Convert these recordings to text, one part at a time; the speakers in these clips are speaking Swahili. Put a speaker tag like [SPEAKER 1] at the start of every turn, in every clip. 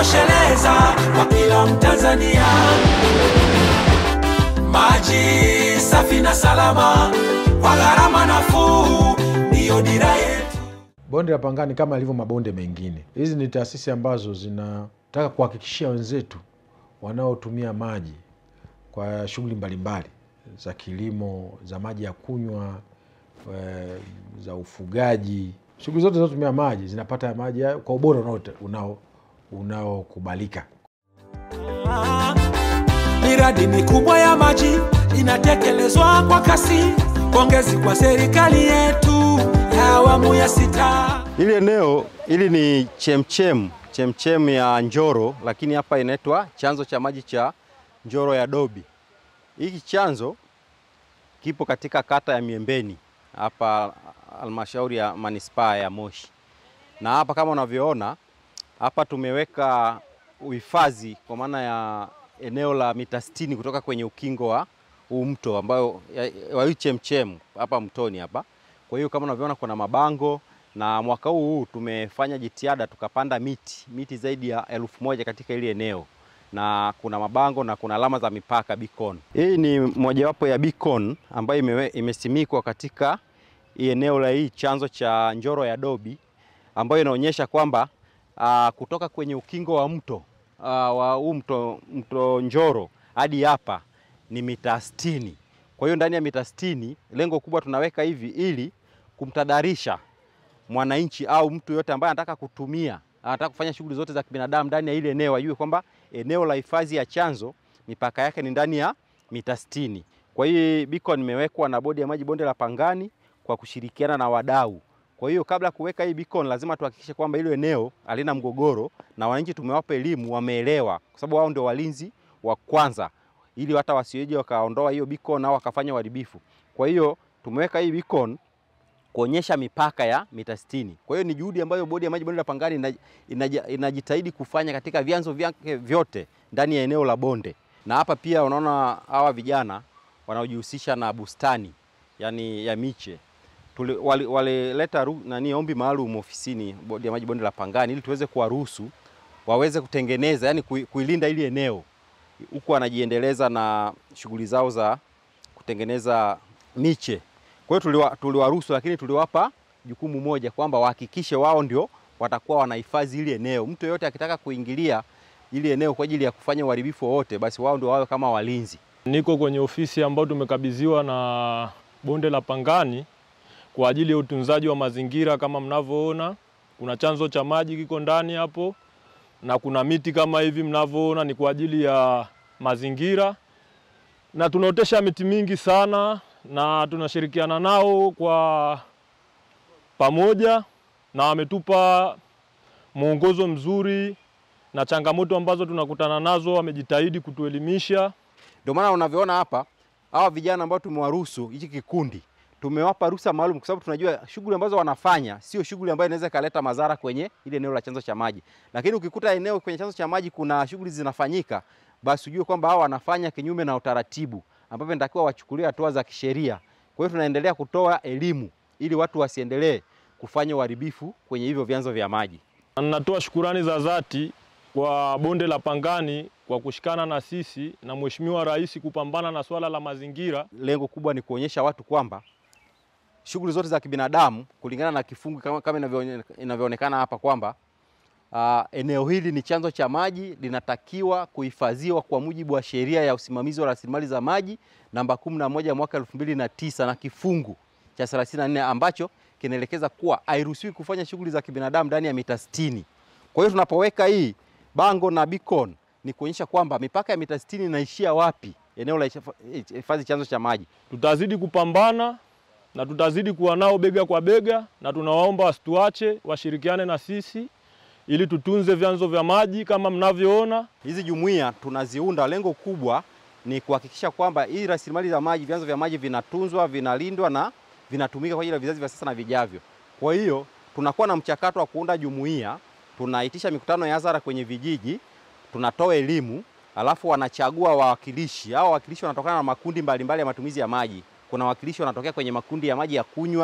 [SPEAKER 1] yanatosheleza kwa kila Mtanzania. Maji safi na salama kwa gharama nafuu, ndiyo dira yetu.
[SPEAKER 2] Bonde la Pangani kama ilivyo mabonde mengine, hizi ni taasisi ambazo zinataka kuhakikishia wenzetu wanaotumia maji kwa shughuli mbalimbali za kilimo, za maji ya kunywa, eh, za ufugaji, shughuli zote zinazotumia maji zinapata maji hayo kwa ubora unaote- unao unaokubalika.
[SPEAKER 1] Miradi mikubwa ya maji inatekelezwa kwa kasi. Pongezi kwa serikali yetu ya awamu ya sita.
[SPEAKER 3] Hili eneo hili ni chemchem chemchem ya Njoro, lakini hapa inaitwa chanzo cha maji cha Njoro ya Dobi. Hiki chanzo kipo katika kata ya Miembeni hapa halmashauri ya manispaa ya Moshi, na hapa kama unavyoona hapa tumeweka uhifadhi kwa maana ya eneo la mita 60 kutoka kwenye ukingo wa huu mto ambayo ya- wa hii chemchem hapa mtoni hapa. Kwa hiyo kama unavyoona kuna mabango na mwaka huu huu tumefanya jitihada tukapanda miti miti zaidi ya elfu moja katika hili eneo na kuna mabango na kuna alama za mipaka beacon. Hii ni mojawapo ya beacon ambayo imewe, imesimikwa katika hii eneo la hii chanzo cha Njoro ya Dobi ambayo inaonyesha kwamba uh, kutoka kwenye ukingo wa mto uh, wa huu mto, mto Njoro hadi hapa ni mita 60. Kwa hiyo ndani ya mita 60 lengo kubwa tunaweka hivi ili kumtadarisha mwananchi au mtu yote ambaye anataka kutumia anataka kufanya shughuli zote za kibinadamu ndani ya ile eneo ajue kwamba eneo la hifadhi ya chanzo mipaka yake ni ndani ya mita 60. Kwa hiyo beacon imewekwa na bodi ya maji bonde la Pangani kwa kushirikiana na wadau. Kwa hiyo kabla ya kuweka hii beacon lazima tuhakikishe kwamba hilo eneo halina mgogoro na wananchi tumewapa elimu, wameelewa, kwa sababu wao ndio walinzi wa kwanza, ili hata wasioje wakaondoa hiyo beacon au wakafanya uharibifu. Kwa hiyo tumeweka hii beacon kuonyesha mipaka ya mita 60. Kwa hiyo ni juhudi ambayo bodi ya maji bonde la Pangani ina- inaja- inajitahidi kufanya katika vyanzo vyake vyote ndani ya eneo la bonde, na hapa pia unaona hawa vijana wanaojihusisha na bustani yani ya miche Tuli- wali- walileta ru- nani ombi maalum ofisini bodi ya maji bonde la Pangani ili tuweze kuwaruhusu waweze kutengeneza yani kui- kuilinda ili eneo huku wanajiendeleza na shughuli zao za kutengeneza miche. Kwa hiyo tuliwa- tuliwaruhusu, lakini tuliwapa jukumu moja kwamba wahakikishe wao ndio watakuwa wanahifadhi ili eneo. Mtu yeyote akitaka kuingilia ili eneo kwa ajili ya kufanya uharibifu wowote, basi wao ndio wawe kama walinzi.
[SPEAKER 4] Niko kwenye ofisi ambayo tumekabidhiwa na bonde la Pangani kwa ajili ya utunzaji wa mazingira. Kama mnavyoona, kuna chanzo cha maji kiko ndani hapo na kuna miti kama hivi mnavyoona, ni kwa ajili ya mazingira, na tunaotesha miti mingi sana na tunashirikiana nao kwa pamoja, na wametupa mwongozo mzuri na changamoto ambazo tunakutana nazo, wamejitahidi kutuelimisha.
[SPEAKER 3] Ndio maana unavyoona hapa hawa vijana ambao tumewaruhusu hichi kikundi tumewapa ruhusa maalum kwa sababu tunajua shughuli ambazo wanafanya sio shughuli ambayo inaweza ikaleta madhara kwenye ile eneo la chanzo cha maji. Lakini ukikuta eneo kwenye chanzo cha maji kuna shughuli zinafanyika, basi ujue kwamba hao wanafanya kinyume na utaratibu, ambapo inatakiwa wachukulie hatua za kisheria. Kwa hiyo tunaendelea kutoa elimu ili watu wasiendelee kufanya uharibifu kwenye hivyo vyanzo vya maji.
[SPEAKER 4] Na Ninatoa shukurani za dhati kwa bonde la Pangani kwa kushikana na sisi na Mheshimiwa Rais kupambana na swala la mazingira.
[SPEAKER 3] Lengo kubwa ni kuonyesha watu kwamba shughuli zote za kibinadamu kulingana na kifungu kama, kama inavyoone- inavyoonekana hapa kwamba uh, eneo hili ni chanzo cha maji, linatakiwa kuhifadhiwa kwa mujibu wa sheria ya usimamizi wa rasilimali za maji namba 11 mwaka 2009 na kifungu cha 34 ambacho kinaelekeza kuwa hairuhusiwi kufanya shughuli za kibinadamu ndani ya mita 60. Kwa hiyo tunapoweka hii bango na beacon ni kuonyesha kwamba mipaka ya mita 60 inaishia wapi eneo la hifadhi chanzo cha maji.
[SPEAKER 4] Tutazidi kupambana na tutazidi kuwa nao bega kwa bega, na tunawaomba wasituache, washirikiane na sisi ili tutunze vyanzo vya maji kama mnavyoona.
[SPEAKER 3] Hizi jumuiya tunaziunda, lengo kubwa ni kuhakikisha kwamba hii rasilimali za maji, vyanzo vya maji vinatunzwa, vinalindwa na vinatumika kwa ajili ya vizazi vya sasa na vijavyo. Kwa hiyo tunakuwa na mchakato wa kuunda jumuiya, tunaitisha mikutano ya hadhara kwenye vijiji, tunatoa elimu, alafu wanachagua wawakilishi. Hao wawakilishi wanatokana na makundi mbalimbali ya matumizi ya maji. Kuna wawakilishi wanatokea kwenye makundi ya maji ya kunywa,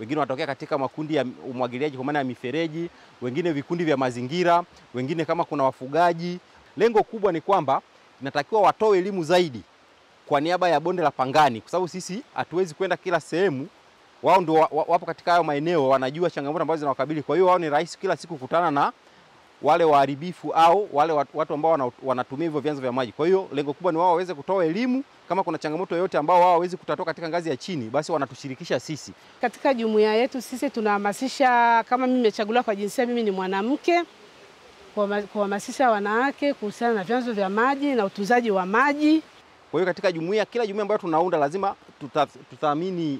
[SPEAKER 3] wengine wanatokea katika makundi ya umwagiliaji kwa maana ya mifereji, wengine vikundi vya mazingira, wengine kama kuna wafugaji. Lengo kubwa ni kwamba inatakiwa watoe elimu zaidi kwa niaba ya bonde la Pangani, kwa sababu sisi hatuwezi kwenda kila sehemu. Wao ndio wa- wa- wapo katika hayo maeneo, wanajua changamoto ambazo zinawakabili. Kwa hiyo wao ni rahisi kila siku kukutana na wale waharibifu au wale wat- watu ambao wana- wanatumia hivyo vyanzo vya maji. Kwa hiyo lengo kubwa ni wao waweze kutoa elimu, kama kuna changamoto yoyote ambao wao hawawezi kutatua katika ngazi ya chini, basi wanatushirikisha sisi.
[SPEAKER 5] Katika jumuiya yetu sisi tunahamasisha, kama mimi nimechaguliwa kwa jinsia, mimi ni mwanamke, kuhama- kuhamasisha wanawake kuhusiana na vyanzo vya maji na utunzaji wa maji.
[SPEAKER 3] Kwa hiyo katika jumuiya, kila jumuiya ambayo tunaunda lazima tuta- tuthamini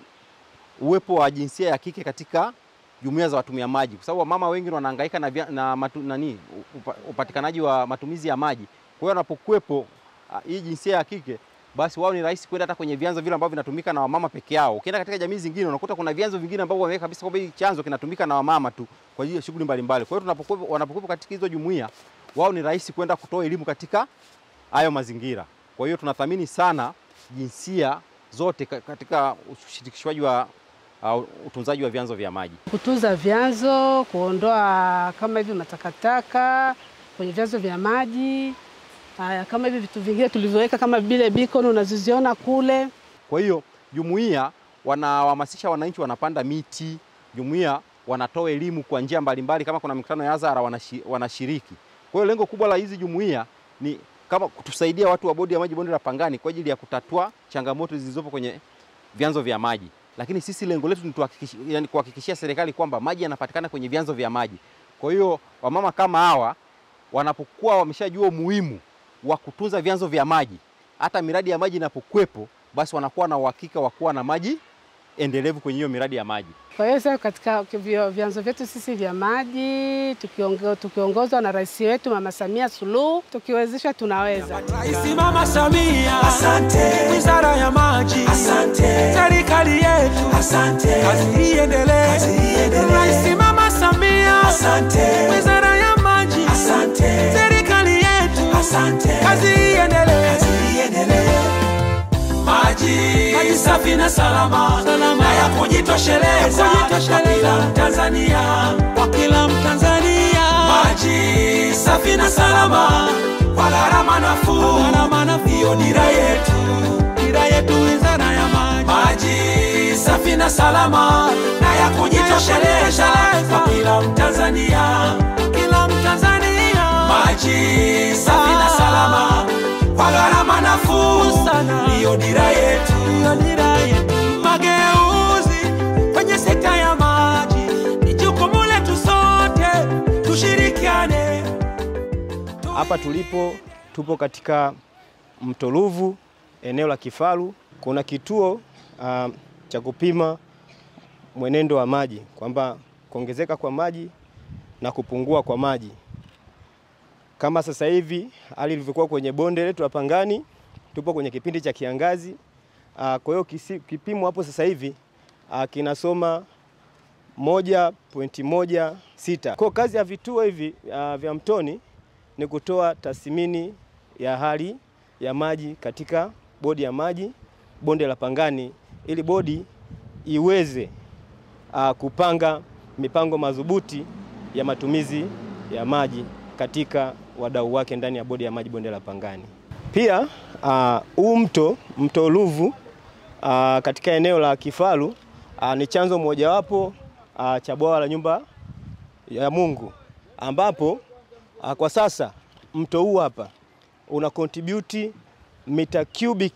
[SPEAKER 3] uwepo wa jinsia ya kike katika jumuiya za watumia maji, kwa sababu wamama wengi wanahangaika na, vya- na matu, nani upa, upatikanaji wa matumizi ya maji. Kwa hiyo wanapokuwepo ah, hii jinsia ya kike, basi wao ni rahisi kwenda hata kwenye vyanzo vile ambavyo vinatumika na wamama peke yao. Ukienda katika jamii zingine unakuta kuna vyanzo vingine ambavyo wameweka kabisa kwamba hii chanzo kinatumika na wamama tu kwa ajili ya shughuli mbalimbali. Kwa hiyo tunapokuwepo, wanapokuwepo katika hizo jumuiya, wao ni rahisi kwenda kutoa elimu katika hayo mazingira. Kwa hiyo tunathamini sana jinsia zote ka- katika ushirikishwaji wa uh, utunzaji wa vyanzo vya maji.
[SPEAKER 5] kutunza vyanzo, kuondoa kama hivi matakataka kwenye vyanzo vya maji. Haya, kama hivi vitu vingine tulivyoweka kama vile beacon unazoziona kule.
[SPEAKER 3] Kwa hiyo jumuiya wanawahamasisha wananchi, wanapanda miti, jumuiya wanatoa elimu kwa njia mbalimbali, kama kuna mikutano ya hadhara wanashi, wanashiriki. Kwa hiyo lengo kubwa la hizi jumuiya ni kama kutusaidia watu wa bodi ya maji bonde la Pangani kwa ajili ya kutatua changamoto zilizopo kwenye vyanzo vya maji, lakini sisi lengo letu ni tuhakikishie- yani kuhakikishia serikali kwamba maji yanapatikana kwenye vyanzo vya maji. Kwa hiyo wamama kama hawa wanapokuwa wameshajua umuhimu wa kutunza vyanzo vya maji, hata miradi ya maji inapokuwepo, basi wanakuwa na uhakika wa kuwa na maji endelevu kwenye hiyo miradi ya maji.
[SPEAKER 5] Kwa hiyo sasa katika vyo- vyanzo vyetu sisi vya maji tukiongo- tukiongozwa na rais wetu Mama Samia Suluhu, tukiwezesha tunaweza.
[SPEAKER 1] Rais Mama Samia, asante. Wizara ya Maji, asante. Serikali yetu, asante. Kazi iendelee, kazi iendelee. Rais Mama Samia, asante. Wizara ya Maji, asante. Serikali yetu, asante. Kazi iendelee, kazi iendelee. Maji, maji safi na salama, salama. na ya kujitosheleza kwa kila Mtanzania, kwa kila Mtanzania. Maji safi na salama kwa gharama nafuu, gharama nafuu. Hiyo dira yetu, dira yetu wizara ya maji. Maji safi na salama na ya kujitosheleza kwa kila Mtanzania, kila Mtanzania. Maji safi na salama kwa gharama nafuu sana, ndiyo dira yetu, ndiyo dira yetu. Mageuzi kwenye sekta ya maji ni jukumu letu sote, tushirikiane.
[SPEAKER 6] Hapa tulipo tupo katika mto Ruvu, eneo la Kifaru. Kuna kituo uh, cha kupima mwenendo wa maji kwamba kuongezeka kwa maji na kupungua kwa maji. Kama sasa hivi hali ilivyokuwa kwenye bonde letu la Pangani, tupo kwenye kipindi cha kiangazi. Uh, kwa hiyo kisi- kipimo hapo sasa hivi uh, kinasoma moja pointi moja sita. Kwa kazi ya vituo hivi uh, vya mtoni ni kutoa tathmini ya hali ya maji katika bodi ya maji bonde la Pangani ili bodi iweze uh, kupanga mipango madhubuti ya matumizi ya maji katika wadau wake ndani ya bodi ya maji bonde la Pangani. Pia ah, huu mto mto Ruvu ah, katika eneo la Kifaru ah, ni chanzo mojawapo ah, cha bwawa la nyumba ya Mungu ambapo ah, kwa sasa mto huu hapa una contribute mita cubic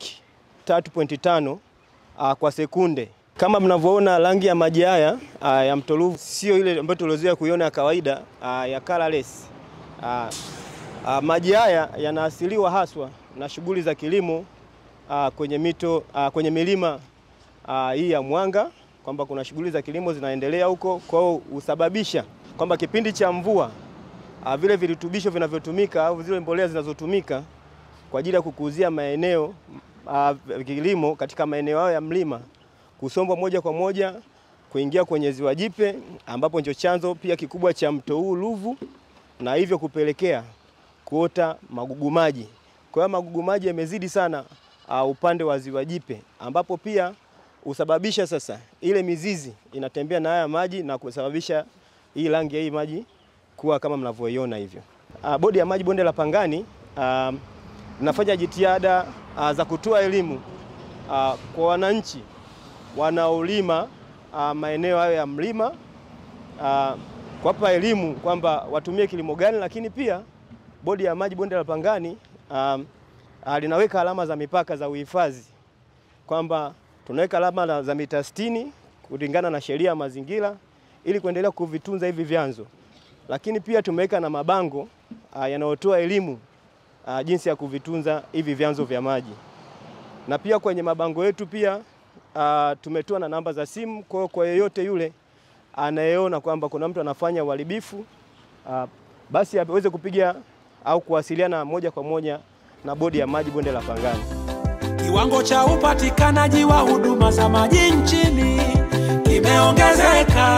[SPEAKER 6] 3.5 ah, kwa sekunde. Kama mnavyoona rangi ya maji haya ah, ya mto Ruvu sio ile ambayo tuliozoea kuiona ya kawaida ah, ya colorless. Ah, ah, maji haya yanaasiliwa haswa na shughuli za kilimo ah, kwenye mito ah, kwenye milima ah, hii ya Mwanga kwamba kuna shughuli za kilimo zinaendelea huko, kwa hiyo husababisha kwamba kipindi cha mvua ah, vile virutubisho vinavyotumika au zile mbolea zinazotumika kwa ajili ya kukuzia maeneo ah, kilimo katika maeneo hayo ya mlima kusombwa moja kwa moja kuingia kwenye ziwa Jipe ambapo ndio chanzo pia kikubwa cha mto huu Ruvu na hivyo kupelekea kuota magugu maji. Kwa hiyo magugu maji yamezidi sana uh, upande wa ziwa Jipe ambapo pia husababisha sasa ile mizizi inatembea na haya maji na kusababisha hii rangi ya hii maji kuwa kama mnavyoiona hivyo. Uh, bodi ya maji bonde la Pangani uh, inafanya jitihada uh, za kutoa elimu uh, kwa wananchi wanaolima uh, maeneo hayo ya mlima uh, kuwapa elimu kwamba watumie kilimo gani, lakini pia bodi ya maji bonde la Pangani um, uh, linaweka alama za mipaka za uhifadhi kwamba tunaweka alama za mita 60 kulingana na sheria ya mazingira ili kuendelea kuvitunza hivi vyanzo, lakini pia tumeweka na mabango uh, yanayotoa elimu uh, jinsi ya kuvitunza hivi vyanzo vya maji, na pia kwenye mabango yetu pia uh, tumetoa na namba za simu kwa kwa yeyote yule anayeona kwamba kuna mtu anafanya uharibifu uh, basi aweze kupiga au kuwasiliana moja kwa moja na bodi ya maji bonde la Pangani.
[SPEAKER 1] Kiwango cha upatikanaji wa huduma za maji nchini kimeongezeka,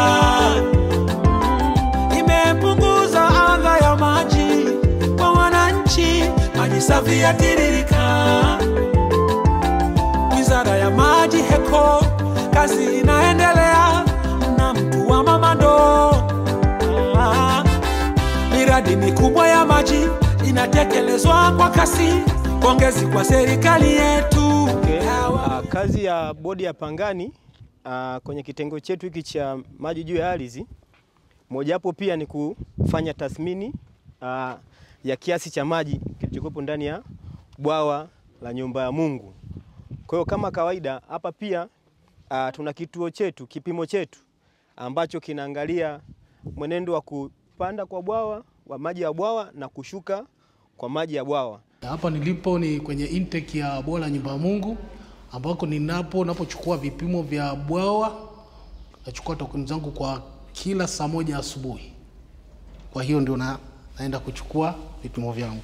[SPEAKER 1] Mm, imepunguza adha ya maji kwa wananchi, maji safi yatiririka. Wizara ya Maji HECO, kazi inaendelea na mtu wa mama ndoo. Ah, miradi mikubwa ya maji inatekelezwa kwa kasi. Pongezi kwa serikali yetu.
[SPEAKER 6] Okay. Uh, kazi ya bodi ya Pangani uh, kwenye kitengo chetu hiki cha maji juu ya ardhi, mojawapo pia ni kufanya tathmini uh, ya kiasi cha maji kilichokuwepo ndani ya bwawa la nyumba ya Mungu. Kwa hiyo kama kawaida hapa pia uh, tuna kituo chetu, kipimo chetu ambacho kinaangalia mwenendo wa kupanda kwa bwawa wa maji ya bwawa na kushuka kwa maji ya bwawa.
[SPEAKER 7] Hapa nilipo ni kwenye intake ya bwawa la nyumba ya Mungu ambako ninapo napochukua vipimo vya bwawa, nachukua takwimu zangu kwa kila saa moja asubuhi. Kwa hiyo ndio na, naenda kuchukua vipimo vyangu.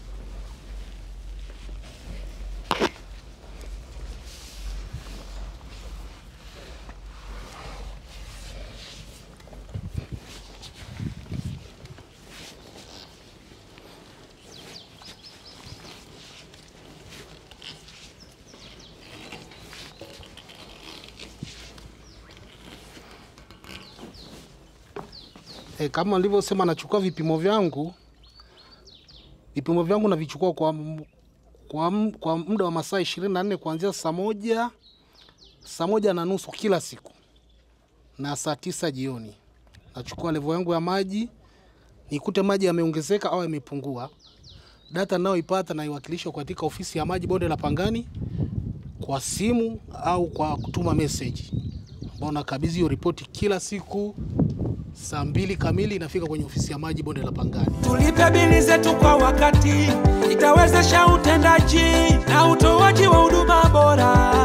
[SPEAKER 7] E, kama nilivyosema nachukua vipimo vyangu. Vipimo vyangu navichukua kwa, m- kwa, m- kwa muda wa masaa ishirini na nne kuanzia saa moja saa moja na nusu kila siku na saa tisa jioni. Nachukua levo yangu ya maji nikute maji yameongezeka au yamepungua. Data nayoipata naiwakilisha katika ofisi ya maji bonde la Pangani kwa simu au kwa kutuma message, ambao nakabidhi hiyo ripoti kila siku saa mbili kamili inafika kwenye ofisi ya maji bonde la Pangani.
[SPEAKER 1] Tulipe bili zetu kwa wakati, itawezesha utendaji na utoaji wa huduma bora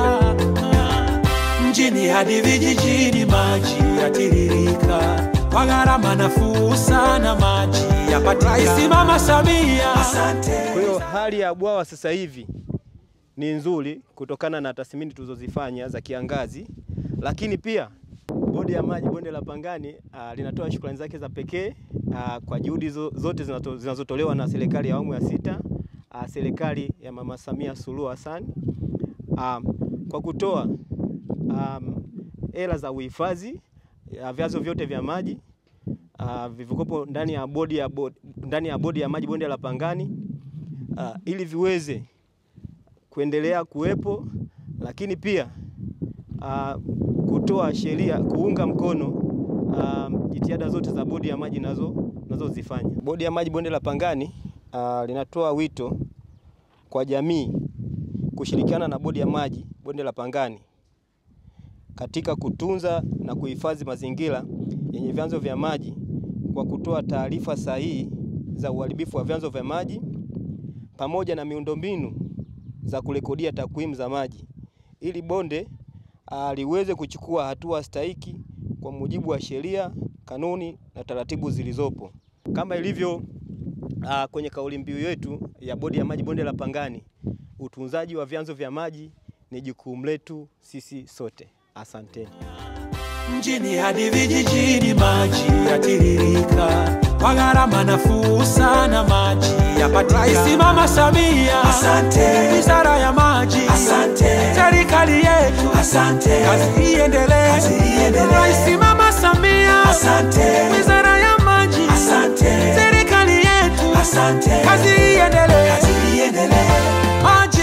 [SPEAKER 1] mjini hadi vijijini. Maji yatiririka kwa gharama nafuu sana, maji yapatikana. Rais Mama Samia, asante.
[SPEAKER 6] Kwa hiyo hali ya bwawa sasa hivi ni nzuri kutokana na tathmini tulizozifanya za kiangazi, lakini pia bodi ya maji bonde la Pangani uh, linatoa shukrani zake za pekee uh, kwa juhudi zo, zote zinato- zinazotolewa na serikali ya awamu ya sita uh, serikali ya Mama Samia Suluhu Hassan um, kwa kutoa um, hela za uhifadhi ya vyanzo vyote vya maji uh, vilivyokuwepo ndani ya bodi ya bodi, ndani ya bodi ya maji bonde la Pangani uh, ili viweze kuendelea kuwepo, lakini pia uh, kutoa sheria kuunga mkono uh, jitihada zote za bodi ya maji nazo nazozifanya. Bodi ya maji bonde la Pangani uh, linatoa wito kwa jamii kushirikiana na bodi ya maji bonde la Pangani katika kutunza na kuhifadhi mazingira yenye vyanzo vya maji kwa kutoa taarifa sahihi za uharibifu wa vyanzo vya maji pamoja na miundombinu za kurekodia takwimu za maji ili bonde uh, liweze kuchukua hatua stahiki kwa mujibu wa sheria, kanuni na taratibu zilizopo kama ilivyo uh, kwenye kauli mbiu yetu ya bodi ya maji bonde la Pangani, utunzaji wa vyanzo vya maji ni jukumu letu sisi sote. Asanteni.
[SPEAKER 1] mjini hadi vijijini, maji yatiririka kwa gharama nafuu sana, maji yapatikana. Rais Mama Samia, asante. Wizara ya Maji, asante. Serikali yetu, asante. asante. Kazi iendelee, kazi iendelee. Rais Mama Samia, asante. Wizara ya Maji, asante. Serikali yetu, asante. Kazi iendelee, kazi iendelee. Maji,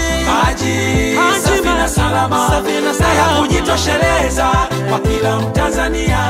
[SPEAKER 1] maji, safi na salama, safi na salama, ya kujitosheleza kwa kila Mtanzania.